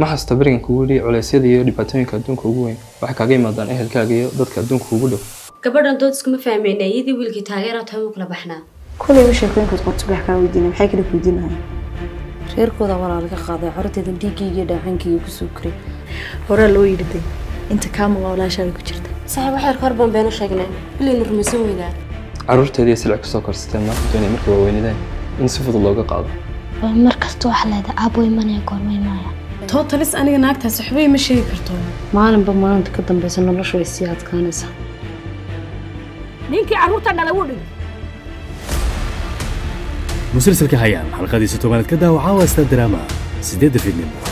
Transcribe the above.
ma xasta berigan kugu yidhi culeysyada iyo dhibaatooyinka adduunka ugu weyn waxay kaaga yimaadaan ehelkaaga iyo dadka adduunka ugu dhow gabadhan dood iskuma fahmayna iyadii wiilkii taageera tahay u kala baxnaa kulayba sheekooyinkood qorto wax kaa weydiina maxay kala weydiinahay reerkooda walaa laga qaaday carruurteeda dhiiggayga dhaacankayga kusoo koray horaa loo yidhi inta kaama waa walaashaada ku jirta saaxiib waxyar ka hor baan beenu sheegnay bilayna rumaysan weynaa carruurteedii silci kasoo korsateen maanta doonay markay waaweynadeen in si fudud looga qaado mar kasta waxaa leedahay aabo imanaya goorma imanaya tootalis aniga naagtaas waxbay ma sheegi karto maalinba maalinta ka dambaysa noloshu way sii adkaanaysaa ninkii carruurta dhalay wuu dhigay musalsalka hayaan xalqadiisa tobanaad ka daawaca waa sta drama sideedda fiidnimo